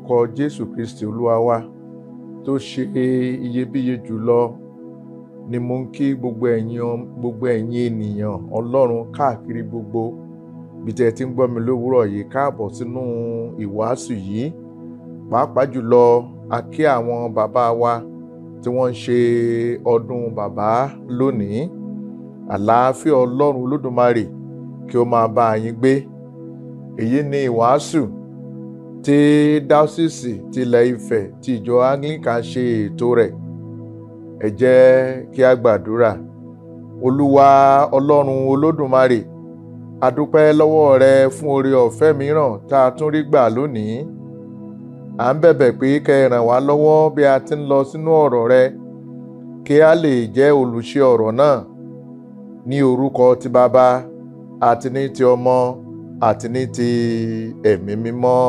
orúkọ jésù kristi olúwa wa tó ṣe iyebíye jùlọ ni mo ń kí gbogbo ẹ̀yin gbogbo ẹ̀yin ènìyàn ọlọ́run káàkiri gbogbo bí tẹ́ ẹ ti ń gbọ́ mi lówùúrọ̀ yìí káàbọ̀ sínú ìwàásù yìí pàápàá jùlọ a kí àwọn bàbá wa tí wọ́n ń ṣe ọdún bàbá lónìí àlàáfíà ọlọ́run olódùmarè kí ó máa bá yín gbé èyí ni ìwàásù tí dáúsìsì tilẹ̀ ifẹ̀ tí ìjọ anglican ṣe ètò rẹ̀ ẹ jẹ́ kí a gbàdúrà olúwa ọlọ́run olódùmarè a dúpẹ́ lọ́wọ́ rẹ fún oore ọ̀fẹ́ mìíràn tá a tún rí gbà lónìí à ń bẹ̀bẹ̀ pé kẹ́ ẹ ràn wá lọ́wọ́ bí a ti ń lọ sínú ọ̀rọ̀ rẹ kí a lè jẹ́ olùṣe ọ̀rọ̀ náà ní orúkọ ti bàbá àti ní ti ọmọ àti ní ti ẹ̀mí mímọ́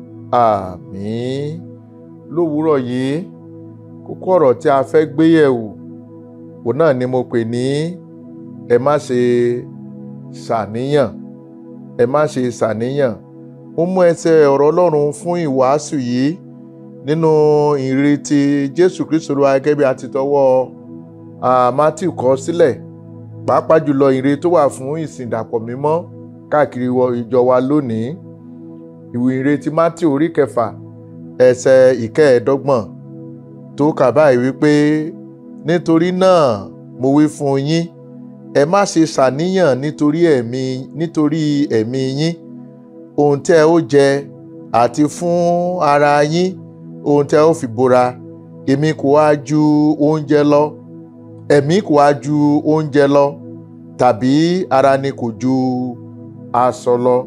àmín lówùúrọ̀ yìí kókó ọ̀rọ̀ tí a fẹ́ gbé yẹ̀wò òun náà ni mo pè ní ẹ má ṣe ṣàníyàn ẹ má ṣe ṣàníyàn ó mú ẹsẹ̀ ọ̀rọ̀ Ọlọ́run fún ìwàásù yìí nínú ìrètí Jésù Kristu Olúwa gẹ́gẹ́ bí a ti tọwọ́ Mátíù kọ sílẹ̀ pàápàá jùlọ ìre tó wà fún ìsìn ìdàpọ̀ mímọ́ káàkiri ìjọ wa lónìí ìwé ìrètí Mátíù orí kẹfà ẹsẹ̀ ìkẹẹ̀ẹ́dọ́gbọ̀n tó kà báyìí wípé nítorí náà mo wí fún yín ẹ má ṣe ṣàníyàn nítorí ẹ̀mí nítorí ẹ̀mí yín ohun tẹ́ ó jẹ àti fún ara yín ohun tẹ́ ó fi bora èmi kò wá ju oúnjẹ lọ ẹ̀mí kò wá ju oúnjẹ lọ tàbí ara ni kò ju aṣọ lọ.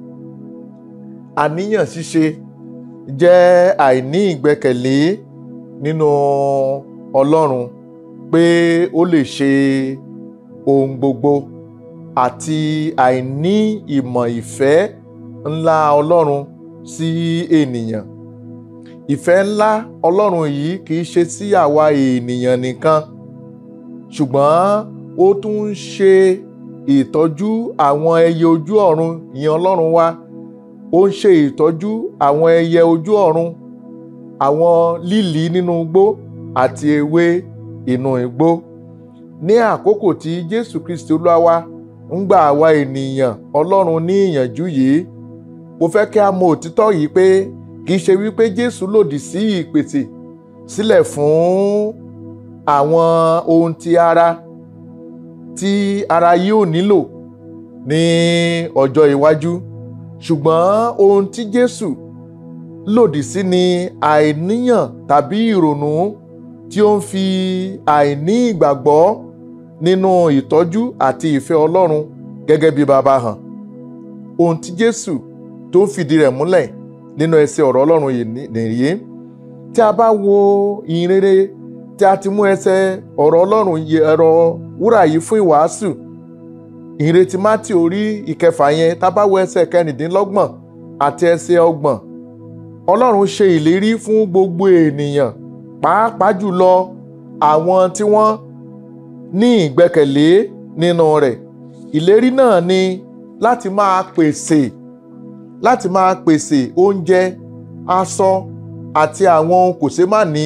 àníyàn ṣíṣe jẹ́ àìní ìgbẹ́kẹ̀lé nínú Ọlọ́run pé ó lè ṣe ohun gbogbo àti àìní ìmọ̀ ìfẹ́ ńlá Ọlọ́run sí ènìyàn ìfẹ́ ńlá Ọlọ́run yìí kì í ṣe sí àwa ènìyàn nìkan ṣùgbọ́n ó tún ń ṣe ìtọ́jú àwọn ẹyẹ ojú ọ̀run ìyẹn Ọlọ́run wa ó ń ṣe ìtọ́jú àwọn ẹyẹ ojú ọ̀run àwọn lílì nínú igbó àti ewé inú igbó ní àkókò tí Jésù Kristi Olúwa wa ń gbà àwa ènìyàn Ọlọ́run ní ìyànjú yìí mo fẹ́ kí a mọ òtítọ́ yìí pé kì í ṣe wípé Jésù lòdì sí ìpèsè sílẹ̀ fún àwọn ohun ti ara tí ara yóò nílò ní ọjọ́ iwájú ṣùgbọ́n ohun tí Jésù lòdì sí ni àìníyàn tàbí ìrònú tí ó ń fi àìní ìgbàgbọ́ nínú ìtọ́jú àti ìfẹ́ Ọlọ́run gẹ́gẹ́ bí baba hàn ohun tí Jésù tó ń fìdí rẹ̀ múlẹ̀ nínú ẹsẹ̀ ọ̀rọ̀ Ọlọ́run yìí nìyí tí a bá wo ìhìnrere tí a ti mú ẹsẹ̀ ọ̀rọ̀ Ọlọ́run ẹ̀rọ wúrà yìí fún ìwàásù ìrètí Mátì orí ìkẹfà yẹn tá a bá wo ẹsẹ̀ kẹrìndínlọ́gbọ̀n àti ẹsẹ̀ ọgbọ̀n Ọlọ́run ṣe ìlérí fún gbogbo ènìyàn pàápàá jùlọ àwọn tí wọ́n ní ìgbẹ́kẹ̀lé nínú rẹ̀ ìlérí náà ni láti máa pèsè láti máa pèsè oúnjẹ aṣọ àti àwọn ohun kòṣeémánìí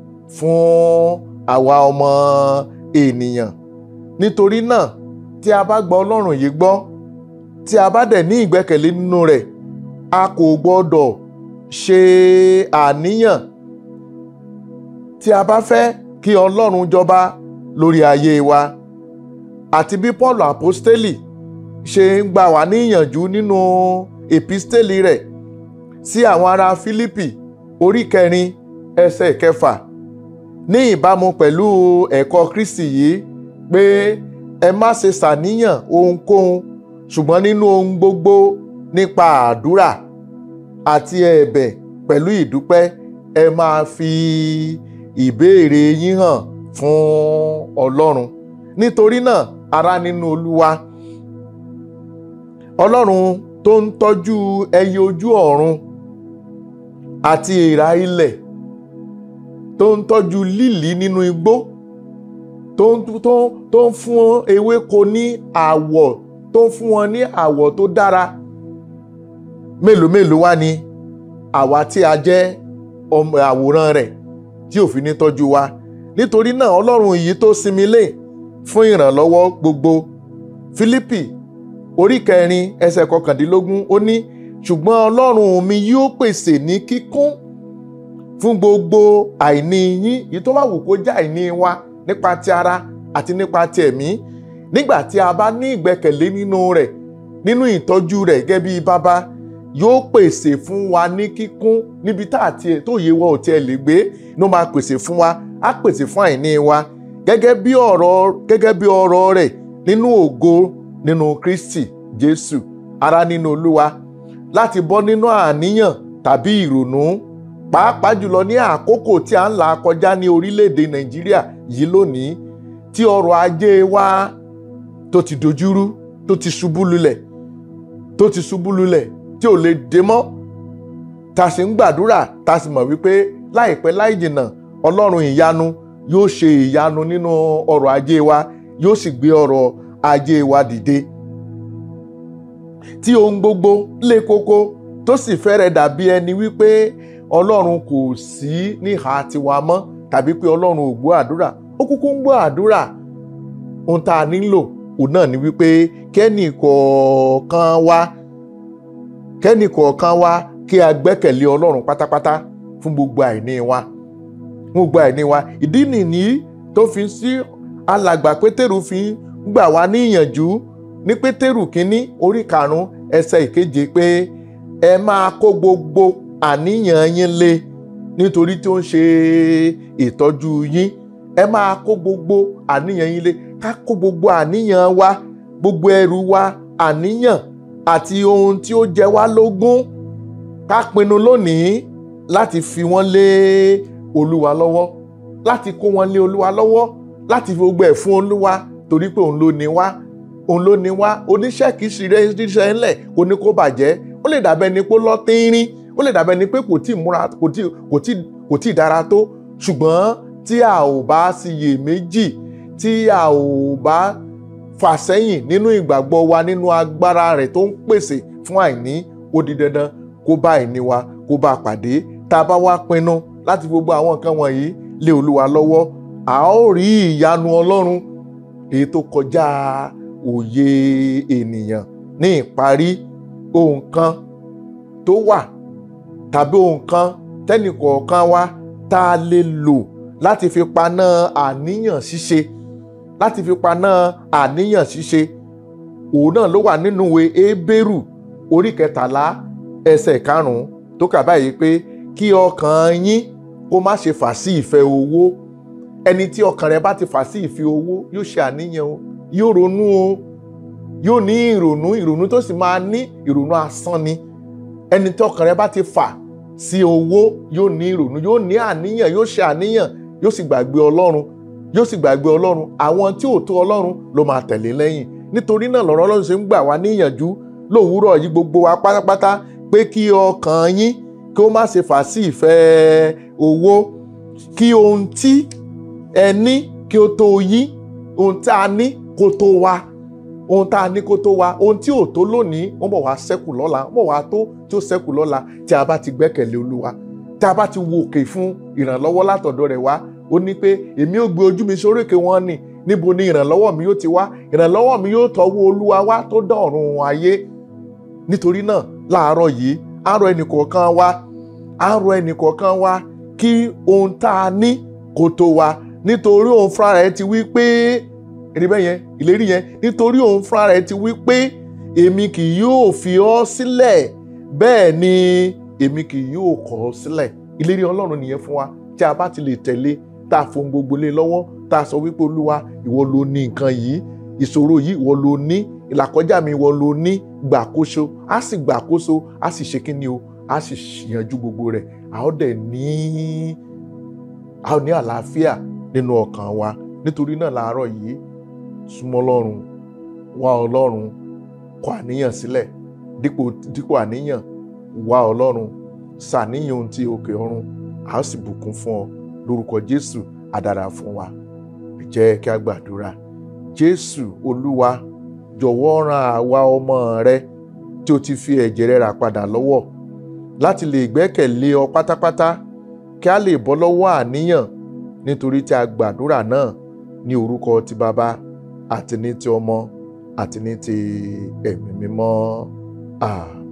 fún àwa ọmọ ènìyàn nítorí náà tí a bá gba Ọlọ́run yìí gbọ́ tí a bá dẹ̀ ní ìgbẹ́kẹ̀lé nínú rẹ̀ a kò gbọ́dọ̀ ṣe àníyàn tí a bá fẹ́ kí Ọlọ́run jọba lórí ayé wa àti bí Paul apostoli ṣe ń gbà wá níyànjú nínú episteli rẹ̀ sí àwọn ará Fílípì orí kẹrin ẹsẹ̀ kẹfà ní ìbámu pẹ̀lú ẹ̀kọ́ Kristi yìí pé ẹ má ṣe ṣàníyàn ohunkóhun ṣùgbọ́n nínú ohun gbogbo nípa àdúrà àti ẹ̀bẹ̀ pẹ̀lú ìdúpẹ́ ẹ máa fi ìbéèrè yín hàn fún Ọlọ́run nítorí náà ará nínú Olúwa Ọlọ́run tó ń tọ́jú ẹyẹ ojú ọ̀run àti èèrà ilẹ̀ tó ń tọ́jú lílì nínú igbó tó ń tó tó ń fún ewéko ní àwọ̀ tó ń fún wọn ní àwọ̀ tó dára mélòó mélòó wá ni àwa tí a jẹ́ ọmọ àwòrán rẹ̀ tí ò fi ní tọ́jú wa nítorí náà ọlọ́run yìí tó sinmi lé fún ìrànlọ́wọ́ gbogbo Fílípì orí kẹrin ẹsẹ̀ kọkàndínlógún ó ní ṣùgbọ́n ọlọ́run mi yóò pèsè ní kíkún fún gbogbo àìní yín èyí tó bá wù kó jẹ́ àìní wa nípa ti ara àti nípa ti ẹ̀mí nígbà tí a bá ní ìgbẹ́kẹ̀lé nínú rẹ̀ nínú ìtọ́jú rẹ̀ gẹ́gẹ́ bí bàbá yóò pèsè fún wa ní kíkún níbi tá àti tó yé wa ò tiẹ̀ lè gbé ló máa pèsè fún wa á pèsè fún àìní wa gẹ́gẹ́ bí ọ̀rọ̀ gẹ́gẹ́ bí ọ̀rọ̀ rẹ̀ nínú ògo nínú Kristi Jésù ara nínú Olúwa láti bọ́ nínú àníyàn tàbí ìrònú pàápàá jùlọ ní àkókò tí a ń là kọjá ní orílẹ̀-èdè Nàìjíríà yìí lónìí tí ọrọ̀ ajé wa tó ti dojúrú tó ti ṣubú lulẹ̀ tó ti ṣubú lulẹ̀ tí ò lè dé mọ́ ta sì ń gbàdúrà ta sì mọ̀ wípé láìpẹ́ láì jìnnà Ọlọ́run ìyanu yóò ṣe ìyanu nínú ọrọ̀ ajé wa yóò sì gbé ọrọ̀ ajé wa dìde tí ohun gbogbo lé koko tó sì fẹ́rẹ̀ dàbí ẹni wípé Ọlọ́run kò sí níhà tiwa mọ́ tàbí pé Ọlọ́run ò gbọ́ àdúrà ó kúkú ń gbọ́ àdúrà ohun tá a nílò òun náà ni wípé kẹ́nì kọ̀ọ̀kan wa kẹ́nì kọ̀ọ̀kan wa kí a gbẹ́kẹ̀lé Ọlọ́run pátápátá fún gbogbo àìní wa fún gbogbo àìní wa ìdí nìyí tó fi sí alàgbà Pétérù fi ń gbà wá ní ìyànjú ní Pétérù kínní orí karùn-ún ẹsẹ̀ ìkeje pé ẹ máa kó gbogbo àníyàn yín lé nítorí tí ó ń ṣe ìtọ́jú yín ẹ máa kó gbogbo àníyàn yín lé ká kó gbogbo àníyàn wa gbogbo ẹrù wa àníyàn àti ohun tí ó jẹ wá lógún ká pinnu lónìí láti fi wọ́n lé olúwa lọ́wọ́ láti kó wọn lé olúwa lọ́wọ́ láti fi gbogbo ẹ̀ fún olúwa torí pé òun ló ní wá òun ló ní wá oníṣẹ́ kìí ṣeré ṣiṣẹ́ ńlẹ̀ kó ní kó bàjẹ́ ó lè dàbẹ́ ni pé lọ́tínrín ó lè dàbẹ́ ni pé kò tí ì múra kò tí kò tí kò tí ì dára tó ṣùgbọ́n tí a ò bá síyè méjì tí a ò bá fà sẹ́yìn nínú ìgbàgbọ́ wa nínú agbára rẹ̀ tó ń pèsè fún àìní ó di dandan kó bá àìní wa kó bá a pàdé tá a bá wá pinnu láti gbogbo àwọn nǹkan wọ̀nyí lé olúwa lọ́wọ́ a ó rí ìyanu ọlọ́run èyí tó kọjá òye ènìyàn ní ìparí ohun kan tó wà tàbí ohun kan tẹ́nìkọ̀ọ̀kan wa tá a lè lò láti fi paná àníyàn ṣíṣe láti fi paná àníyàn ṣíṣe òun náà ló wà nínú ìwé Hébérù orí kẹtàlá ẹsẹ̀ karùn-ún tó kà báyìí pé kí ọkàn yín kó má ṣe fà sí ìfẹ́ owó ẹni tí ọkàn rẹ̀ bá ti fà sí ìfẹ́ owó yóò ṣe àníyàn o yóò ronú o yóò ní ìrònú ìrònú tó sì máa ní ìrònú asán ni ẹni tí ọkàn rẹ̀ bá ti fà sí owó yóò ní ìrònú yóò ní àníyàn yóò ṣe àníyàn yóò sì gbàgbé Ọlọ́run yóò sì gbàgbé Ọlọ́run àwọn tí ò tó Ọlọ́run ló máa tẹ̀lé lẹ́yìn nítorí náà lọ́rọ̀ Ọlọ́run ṣe ń gbà wá níyànjú lówùúrọ̀ yìí gbogbo wa pátápátá pé kí ọkàn yín kí ó má ṣe fà sí ìfẹ́ owó kí ohun tí ẹ ní kí ó tó yín ohun tí a ní kó tó wa ohun tá a ní kó tó wa ohun tí ò tó lónìí wọ́n bọ̀ wá ṣẹ́kù lọ́la wọ́n bọ̀ wá tó tí ó ṣẹ́kù lọ́la tí a bá ti gbẹ́kẹ̀lé Olúwa tí a bá ti wo òkè fún ìrànlọ́wọ́ látọ̀dọ̀ rẹ̀ wá ó ní pé èmi ò gbé ojú mi sórí òkè wọn ni níbo ni ìrànlọ́wọ́ mi yóò ti wá ìrànlọ́wọ́ mi yóò tọ́wọ́ Olúwa wá tó dá ọ̀run ayé nítorí náà láàárọ̀ yìí á rọ ẹnìkọ̀ọ̀kan wa á rọ ẹnìkọ̀ọ̀kan wa kí ohun tá a ní kó tó wa nítorí òun fúnra rẹ̀ ti wí pé èrè bẹ́ẹ̀ yẹn ìlérí yẹn nítorí òun fúnra rẹ̀ ti wí pé èmi kì yóò fi ọ́ sílẹ̀ bẹ́ẹ̀ ni èmi kì yóò kọ̀ ọ́ sílẹ̀ ìlérí Ọlọ́run nìyẹn fún wa tí a bá ti lè tẹ̀lé tá a fohùn gbogbo lé lọ́wọ́ tá a sọ wípé Olúwa ìwọ ló ní nǹkan yìí ìṣòro yìí ìwọ ló ní ìlàkọjá mi ìwọ ló ní gbàkóso á sì gbàkóso á sì ṣe kíni o á sì yanjú gbogbo rẹ̀ a ó dẹ̀ ní a ó ní àlàáfíà nínú ọkàn wa nítorí náà láàárọ̀ yìí súnmọ́ Ọlọ́run wá Ọlọ́run kọ àníyàn sílẹ̀ dípò dípò àníyàn wá Ọlọ́run ṣàníyàn ohun tí òkè ọ̀run a ó sì bùkún fún ọ lórúkọ Jésù á dára fún wa jẹ́ kí a gbàdúrà Jésù Olúwa jọ̀wọ́ ran àwa ọmọ rẹ tí o ti fi ẹ̀jẹ̀ rẹ rà padà lọ́wọ́ láti lè gbẹ́kẹ̀lé ọ pátápátá kí a lè bọ́ lọ́wọ́ àníyàn nítorí tí a gbàdúrà náà ní orúkọ ti bàbá àti ní ti ọmọ àti ní ti ẹ̀mí mímọ́ àmín.